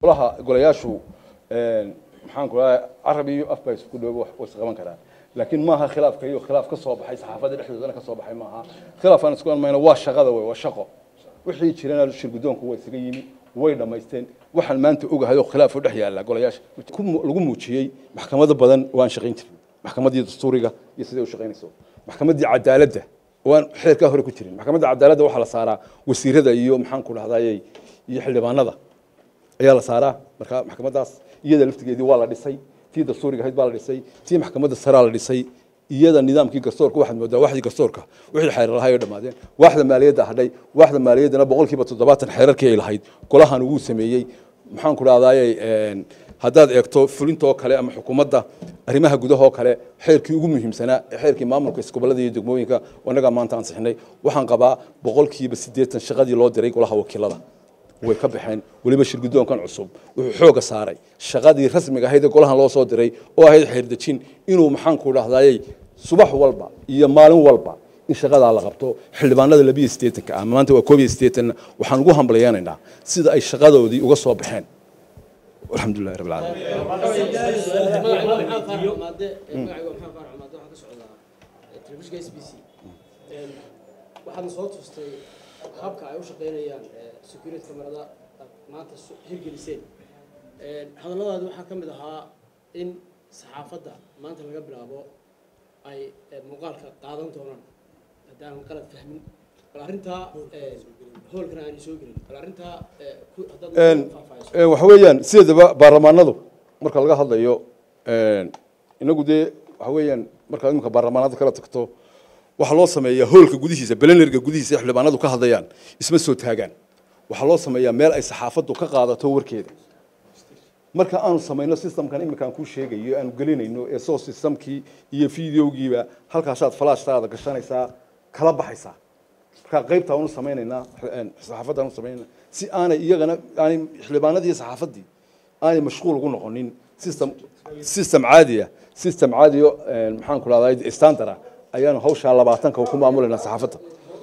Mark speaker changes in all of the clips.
Speaker 1: golaha golayaashu maxaan ku dhahay carab iyo af baa isku dhow way isqaban karaan laakiin maaha khilaafka iyo khilaaf ka soo baxay saxaafadda dhexdoodana ka soo baxay maaha khilaaf aan isku mayno waa shaqada wey waa shaqo wixii jirana shir guddoonku waa isaga yimi way dhammaysteen waxaan maanta ogahay oo khilaaf u dhex yaalla golayaasha lagu muujiyey maxkamado badan waan shaqayn jirin maxkamaddii dastuuriga iyo siday u shaqaynayso maxkamaddii cadaaladda waan xeerkaa hore ku jirin maxkamadda cadaaladda waxaa la saaraa wasiirada iyo maxaan ku dhahdaayey iyo xildhibaanada ayaa la saaraa marka maxkamaddaas iyada laftigeedii waa la dhisay tii dastuuriga ahayd baa la dhisay tii maxkamadda saraa la dhisay iyada nidaamkii garsoorka waxaad moodaa waxdii garsoorka wixii xeerar lahay oo dhammaadeen waaxda maaliyadda hadhay waaxda maaliyaddana boqolkiiba toddobaatan xeerarkii ay lahayd golahan ugu sameeyey maxaan ku dhahdaayey haddaad eegto fulintoo kale ama xukuumadda arrimaha gudahoo kale xeerkii ugu muhiimsanaa ee xeerkii maamulka isgobollada iyo degmooyinka annagaa maanta ansixinay waxaan qabaa boqolkiiba siddeetan shaqadii loo diray golaha wakiilada way ka baxeen weliba shir guddoonkan cusub wuxuu xooga saaray shaqadii rasmiga ahayd ee golahan loo soo diray oo ahayd xeerdejin inuu maxaan ku dhahdaayey subax walba iyo maalin walba in shaqadaa la qabto xildhibaanada labiyo siddeetanka ah maanta waa koob iyo siddeetanna waxaan ugu hambalyeenaynaa sida ay shaqadoodii uga soo baxeen alxamdulilahi rabbil caalamiin
Speaker 2: waxaadna soo tustay habka ay u shaqaynayaan security camerada maanta hirgeliseen hadalladaadi waxaa ka mid ahaa in saxaafadda maanta laga bilaabo ay muuqaalka qaadan doonaan haddaanan qalad fahmin bal arrintaa hoolkana aanay soo gelin bal arrintaa haddaad faahfaahiso
Speaker 1: waxa weeyaan sideedaba baarlamaanadu marka laga hadlayo inagu dee waxa weeyaan markaad imika baarlamaanada kala tagto waxaa loo sameeyaa hoolka gudihiisa belenerga gudihiisa ee xildhibaanadu ka hadlayaan isma soo taagaan waxaa loo sameeyaa meel ay saxaafaddu ka qaadato warkeeda marka aanu samayno systemkan imika aan kuu sheegayo aanu gelinayno ee soo systemkii iyo videogiiba halkaasaad flashtaada gashanaysaa kala baxaysaa marka qaybta aanu samaynaynaa saxaafadda aanu samaynayna si aanay iyagana aanay xildhibaanadii iyo saxaafaddii aanay mashquul ugu noqonin system system caadiya system caadiyo maxaan ku rahdaa standard ah ayaanu hawshaa labaatanka ku maamulaynaa saxaafadda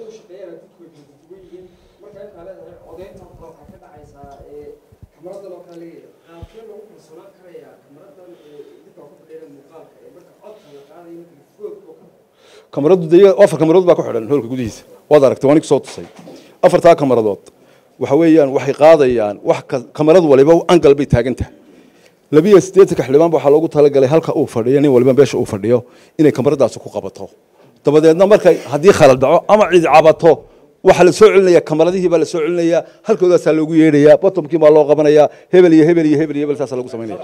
Speaker 1: kamaraddu de afar kamaradood baa ku xidhan hoolka gudihiisa waad aragtay waan soo tusay afartaa kamaradood waxa weeyaan waxay qaadayaan wax kamarad waliba angal bay taagan tahay labiyo siddeetanka xildhibaan waxaa loogu talagalay halka uu fadhiyo nin waliba meesha uu fadhiyo inay kamaradaasi ku qabato dabadeedna markay haddii khalal dhaco ama cid cabato waxaa la soo celinaya kamaradihii baa la soo celinaya halkoodaasaa loogu yeedhayaa bottomkii baa loo qabanayaa hebel iyo hebel iyo hebel iyo hebel saasaa lagu samaynaya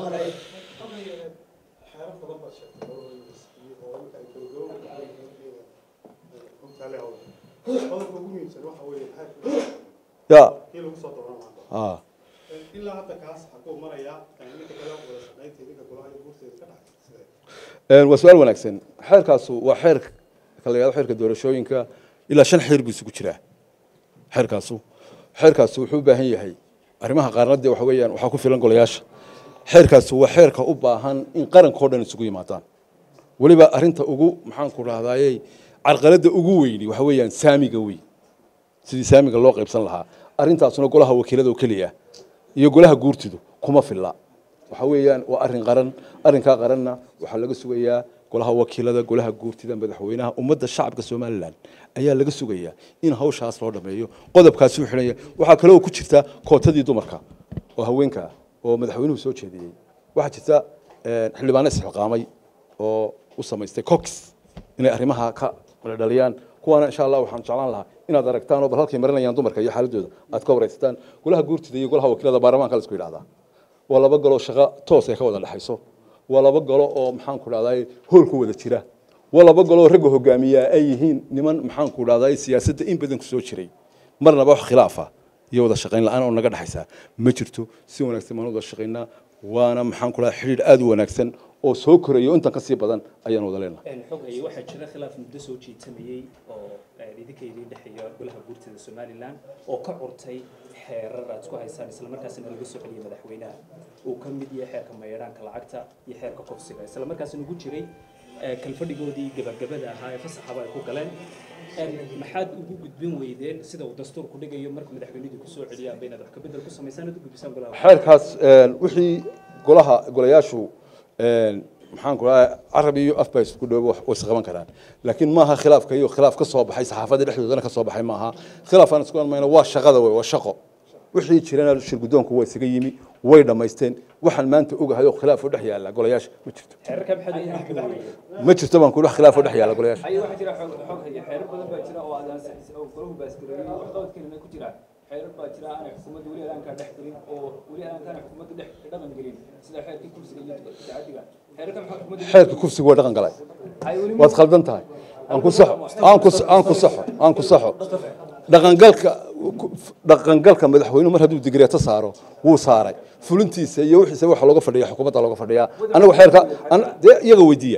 Speaker 1: ya ah
Speaker 3: ilaa hadda kaas xaguu maraya ninka kale wada shaqaynta ninka golaha iyo guurteeda ka dhaxaysa
Speaker 1: waa su-aal wanaagsan xeerkaasu waa xeer la yihahdo xeerka doorashooyinka ilaa shan xeer buu isugu jiraa xeerkaasu xeerkaasu wuxuu u baahan yahay arrimaha qaarna dee waxa weeyaan waxaa ku filan golayaasha xeerkaasu waa xeerka u baahan in qarankao dhan isugu yimaadaan weliba arrinta ugu maxaan ku dhahdaayey carqaladda ugu weyni waxa weeyaan saamiga weyn sidii saamiga loo qaybsan lahaa arrintaasuna golaha wakiilada oo keliya iyo golaha guurtidu kuma filla waxa weeyaan waa arrin qaran arrinkaa qaranna waxaa laga sugayaa golaha wakiilada golaha guurtida madaxweynaha ummadda shacabka somalilan ayaa laga sugayaa in hawshaas loo dhameeyo qodobkaasi u xidhanya waxaa kaloo ku jirta kootadii dumarka oo haweenka ah oo madaxweynuhu soo jeediyey waxaa jirta xildhibaano isxilqaamay oo u samaystay cox inay arrimaha ka dhaliyaan kuwaana insha allah waxaan jeclaan lahaa inaad aragtaan oo bal halkay marinayaan dumarka iyo xaaladooda aad ka waraysataan golaha guurtida iyo golaha wakiilada baarlamaanka la isku yidhahdaa waa laba galo shaqo toos ay ka wada dhexayso waa laba galo oo maxaan ku dhahdaa hool ku wada jira waa laba galo oo ragga hogaamiyaa ay yihiin niman maxaan ku dhahdaa siyaasadda in badan ku soo jiray marnaba wax khilaafa iyo wada shaqayn la-aan oo naga dhexaysa ma jirto si wanaagsan baan wada shaqaynaa waana maxaan ku dhahdaa xidhiidh aad u wanaagsan oo soo korayo intan ka sii badan ayaan wada leenahay
Speaker 4: xogay waxaa jira khilaaf muddo soo jiitamayey oo idinka idin dhexeeya golaha guurtida somalilan oo ka curtay xeerar aad isku haysaan isla markaasina laga soo celiyay madaxweynaha uu ka mid yahay xeerka mayeedhaanka lacagta iyo xeerka kofsiga isla markaasina ugu jiray kalfadhigoodii gabagabada ahaa ee fasaxaba ay ku galeen maxaad ugu gudbin weydeen sida uu dastuurku dhigayo marka madaxweynuhu ku soo celiyaan baynaad wax ka bedel ku samaysaan aad u gudbisaan golaha
Speaker 1: xeerkaas een, wixii golaha golayaashu een, maxaan ku dhahay carab iyo af baa isku dhoobo wax- way isqaban karaan laakiin maaha khilaafka iyo khilaaf ka soo baxay saxaafadda dhexdoodana ka soo baxay maaha khilaafaan isku mayna waa shaqada wey waa shaqo wixii jirana shir guddoonku waa isaga yimi way dhammaysteen waxaan maanta ogahay oo khilaaf u dhex yaalla golayaasha ma jirto
Speaker 4: xeerarka maxaad ugu gudbin weydeen
Speaker 1: ma jirto baan ku wax khilaaf u dhex yaalla golayaasha
Speaker 5: haye waxaa jira xoog xoog haya xeerar badan baa jira oo aad ansixisay oo golahu baaskareeyay wax qabadkeena ku jira xeerar baa jira aanay xukuumadda weli aankaa dhex gelin oo weli aankaan xukuumadda dhex dhaqan gelin sida xeerkii kursiga iyo tacadiga xeerarka maxaa xukuumadda
Speaker 1: xeerka kufsigu waa dhaqan galay
Speaker 5: ay weli
Speaker 1: waad khaldan tahay aan ku saxo aan ku aan ku saxo aan ku saxo dhaqangalka dhaqangalka madaxweynuhu mar hadduu digreeto saaro wuu saaray fulintiisa iyo wixiisa waxa looga fadhiya xukuumadda looga fadhiyaa anagu xeerka an- dee iyaga weydiiya